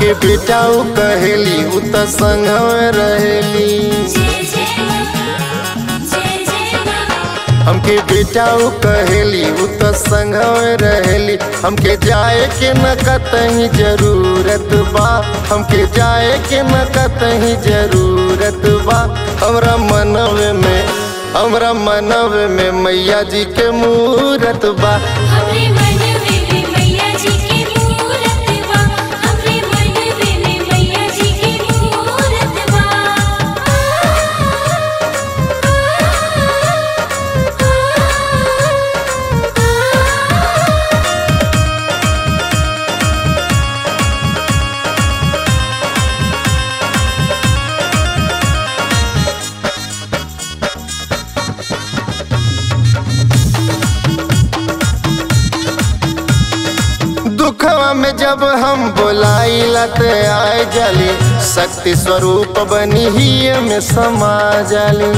हमके बेटाऊ कहेली उ त संग में रहेली जय जय मां जय जय मां हमके बेटाऊ कहेली उ त संग में रहेली हमके जाए के न कतही जरूरत बा हमके जाए के न कतही जरूरत बा हमरा मनवे में हमरा मनवे में मैया जी के मूरत बा हमरे मनवे में मैया जी की मूरत बा हमरे मनवे में मैया जी की मूरत बा दुखवा में जब हम बोलाइला त आए जाली शक्ति स्वरूप बनी ही में समा जाली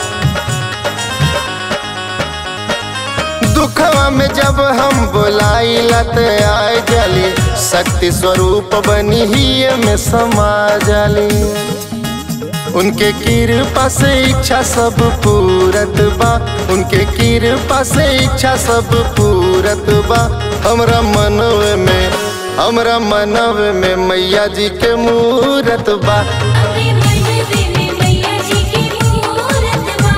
दुखवा में जब हम बोलाइला त आए जाली शक्ति स्वरूप बनी ही में समा जाली उनके कृपा से इच्छा सब पूरत बा उनके कृपा से इच्छा सब पूरत बा हमरा मनवे में हमरा मनवे में मैया जी के मूरत बा हमरे मनवे में मैया जी की मूरत बा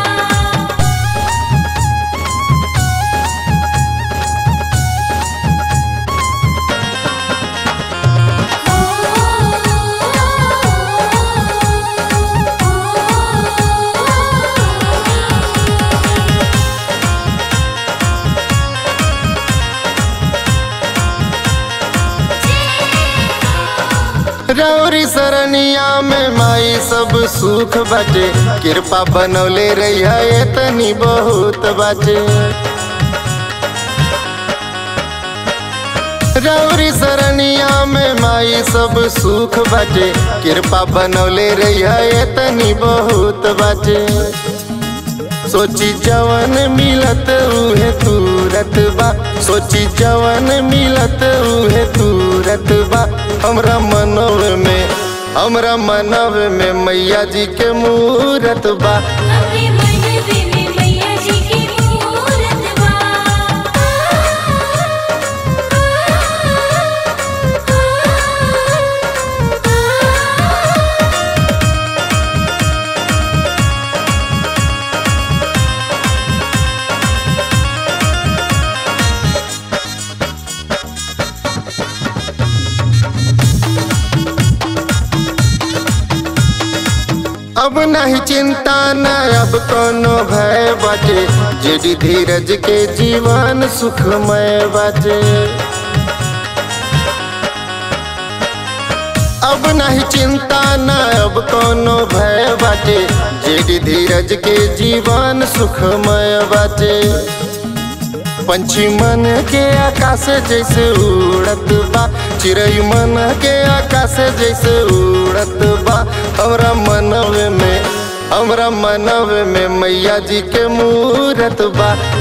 रौरी सरनिया में माई सब सुख बाटे कृपा बनौले रही है तनी बहुत बाटे रौरी सरनिया में माई सब सुख बाटे कृपा बनौले रही है तनी बहुत बाटे सोची जवन मिलत उहे तुरत बा सोची जवन मिलत उहे तुरत बा हमरा मनव में हमरा मनव में मैया जी के मूरत बा हमरे मनवे में मैया जी की मूरत बा अब नहीं चिंता न अब कोनो भय बाटे जेडी धीरज के जीवन सुखमय बाटे अब नहीं चिंता न अब कोनो भय बाटे जेडी धीरज के जीवन सुखमय बाटे पंछी मन के आकाश जैसे उड़त बा चिड़ई मन के आकाश जैसे उड़त बा हमरा मनवे में हमरा मनवे में मैया जी के मूरत बा